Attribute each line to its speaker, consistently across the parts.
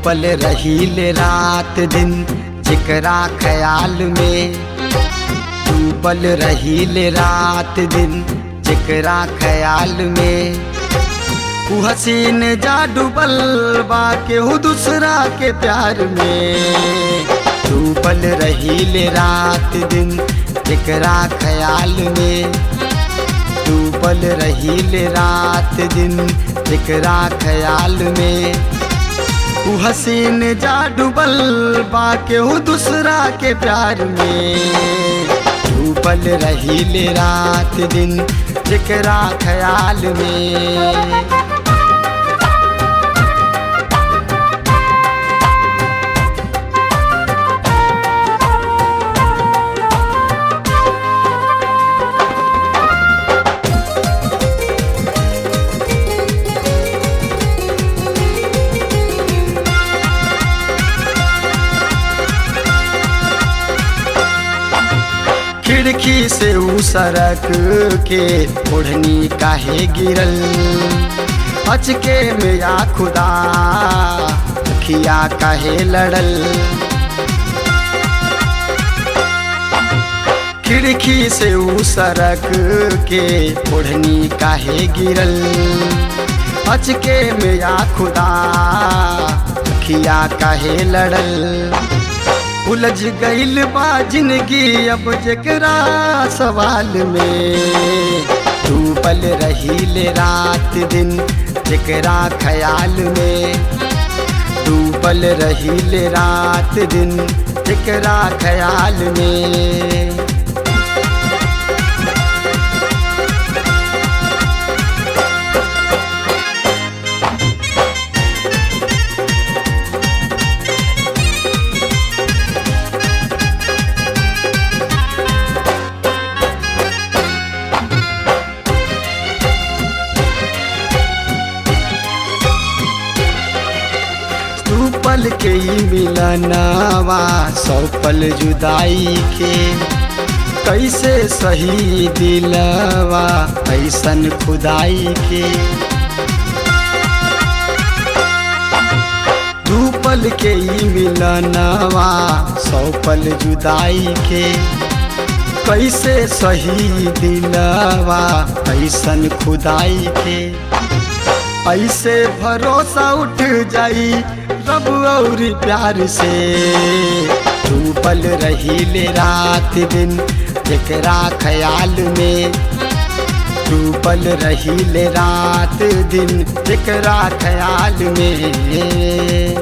Speaker 1: डूबल रहील रात दिन जेकरा ख्याल में डूबल रहील रात दिन जेकरा ख्याल में उ हसीन जा डूबल बा केहू दूसरा के प्यार में डूबल रहील रात दिन जेकरा ख्याल में डूबल रहील रात दिन जेकरा ख्याल में उ हसीन जा डूबल बा केहू दूसरा के प्यार में डूबल रहील रात दिन जेकरा ख्याल में खिड़की से ऊ सड़क के ओढ़नी काहे गिरल अचके में या खुदा खिया काहे लड़ल खिड़की से ऊ सड़क के ओढ़नी काहे गिरल अचके में या खुदा खिया काहे लड़ल उलझ गईल बा जिंदगी अब जकरा सवाल में डूबल रहील रात दिन जकरा ख्याल में डूबल रहील रात दिन जकरा ख्याल में तू पल के ही मिलनवा सौ पल जुदाई के कैसे सही दिलवा ऐसन खुदाई के दू पल के ही मिलनवा सौ पल जुदाई के कैसे सही दिलवा ऐसन खुदाई के ऐसे भरोसा उठ जाई रब और प्यार से डूबल रहील रात दिन जकरा ख्याल में डूबल रहील रात दिन जकरा ख्याल में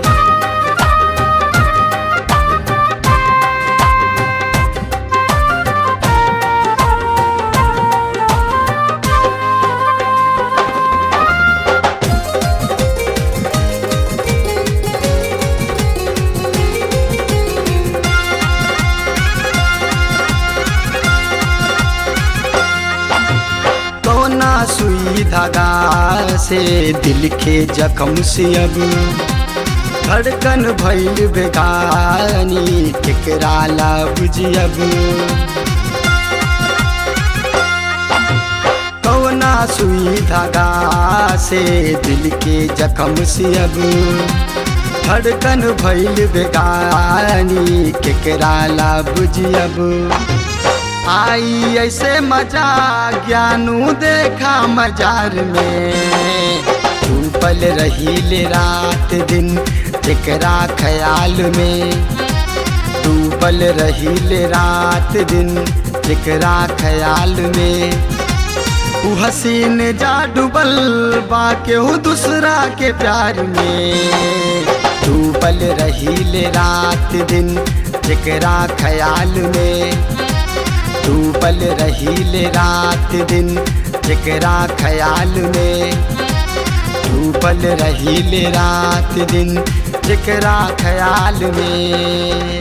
Speaker 1: कौना सुई धागा से दिल के जख्म से अब धड़कन भैल बेगानी केकरा ला बुझियब कौना सुई धागा से दिल के जख्म से अब धड़कन भैल बेगानी केकरा ला बुझियब आई ऐसे मजा ज्ञानू देखा मजार में डूबल रहील रात दिन जकरा ख्याल में डूबल रहील रात दिन जकरा ख्याल में उ हसीन जा डूबल बा केहू दूसरा के प्यार में डूबल रहील रात दिन जकरा ख्याल में डूबल रहील रात दिन जकरा ख्याल में डूबल रहील रात दिन जकरा ख्याल में